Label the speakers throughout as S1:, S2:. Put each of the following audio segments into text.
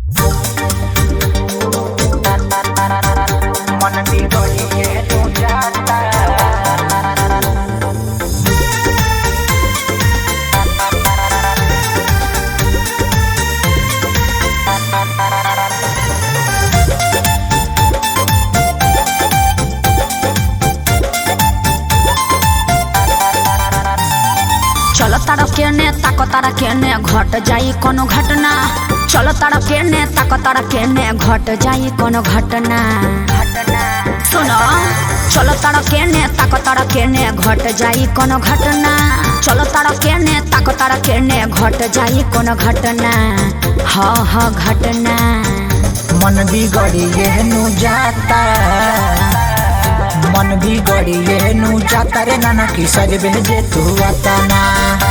S1: मन बिगड़िए तू जाता
S2: चल तारा केने ताक तारा केने घट जाई कोनो घटना चल तारा केने ताक तारा केने घट जाई कोनो घटना सुन चल तारा केने ताक तारा केने घट जाई कोनो घटना चल तारा केने ताक तारा केने घट जाई कोनो घटना ह ह घटना
S1: मन बिगड़िए नु जाता मन बिगड़िए नु जाता रे नाना की सज भेजे तू अतना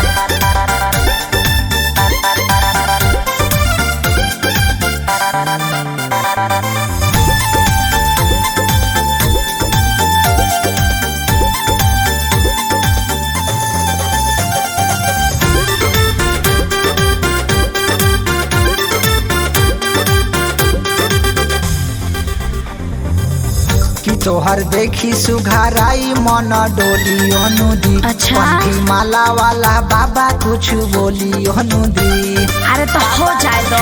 S1: कि तोहर देखी सुघाराई मन डोली अनुदी
S2: अच्छा।
S1: पंखी माला वाला बाबा कुछ बोली अनुदी
S2: अरे तो हो जाए दो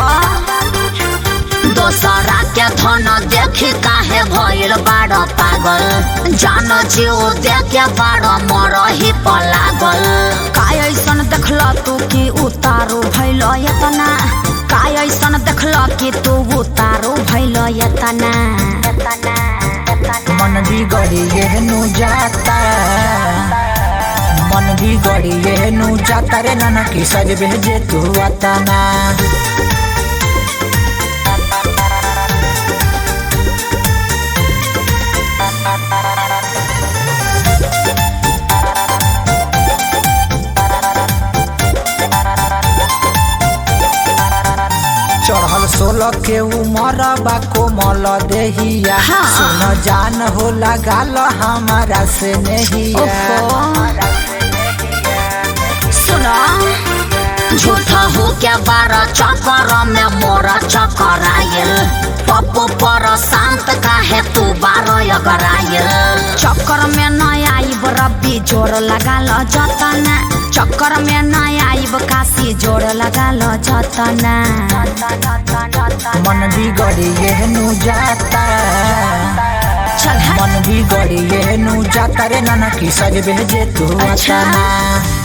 S2: दोसरा के धन देखी काहे भइल बाड़ पागल जान जीव देखे बाड़ मरही पलागल का ऐसन देखल तू कि उतारू भइल यतना का ऐसन देखल कि तू उतारू भइल यतना
S1: मन बिगड़िए नु जाता मन बिगड़िए नु जाता रे नाना की सज भेजे तू अतना चढ़ल सोलह के उमर बा कोमल देहिया
S2: हाँ।
S1: सुन जान हो लगाल हमारा से नहिया
S2: सुनो झूठा हो के बारह चक्कर में मोरा चक्कर आयल पप्पू पर शांत काहे तू बारह अगरायल चक्कर में न आइब रब्बी जोर लगा लो जतना चक्कर में न आइब काशी जोर लगा लो जतना
S1: मन बिगड़िए नु जाता
S2: चल हट।
S1: मन बिगड़िए नु जाता रे नाना की सज भेजे तू
S2: अच्छा।
S1: अतना